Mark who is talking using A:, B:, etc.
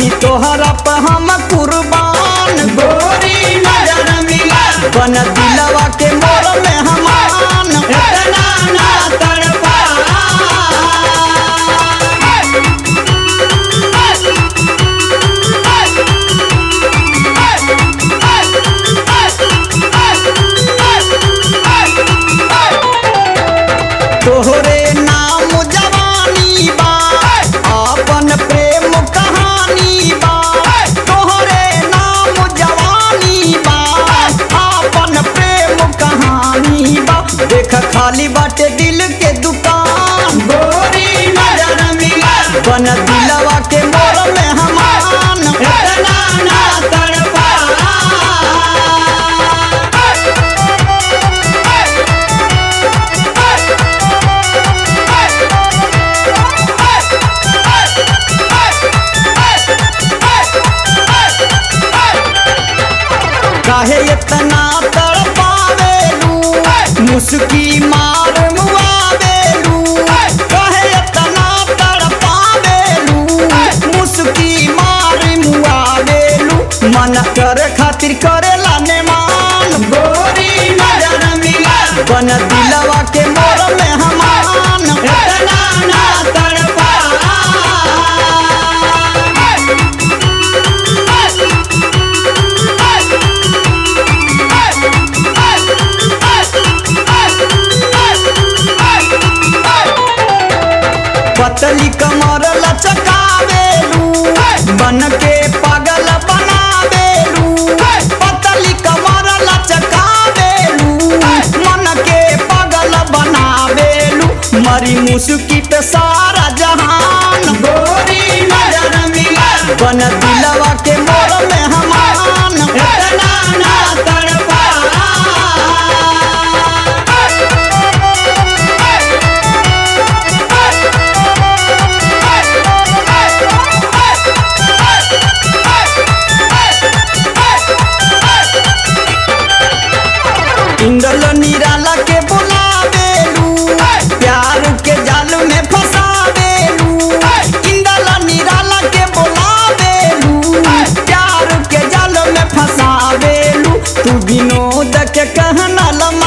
A: बानी तोहरा पे हम कुर्बान गोरी नजर मिला बन दिलवा के मोर में हमान इतना ना तड़पा तोहरे नाम जवानी बा अपन प्रेम कहानी बा तोहरे नाम जवानी बा अपन प्रेम कहानी बा देख खाली बाटे दिल के दुकान गोरी नजर मिला बन दिलवा के मोर में हमान इतना ना तड़पा काहे इतना तड़पावेलू मुस्की मार मुआवेलू काहे इतना तड़पावेलू मुस्की मार मुआवेलू मन कर खातिर करेला ने मान गोरी नजर मिला बन दिलवा के मोर में हमान इतना ना तड़पा पतली कमर लचकावेलू बन के पागल बनावेलू पतली कमर लचकावेलू मन के पागल बनावेलू मरी मुस्की पे सारा जहान गोरी नजर मिला बन दिलवा के मोर में हमान इतना ना तड़पा इंदल निराला के बुलावेलू प्यार के जाल में फंसावेलू इंदल निराला के बुलावेलू प्यार के जाल में फंसावेलू तू विनोद के कहना लम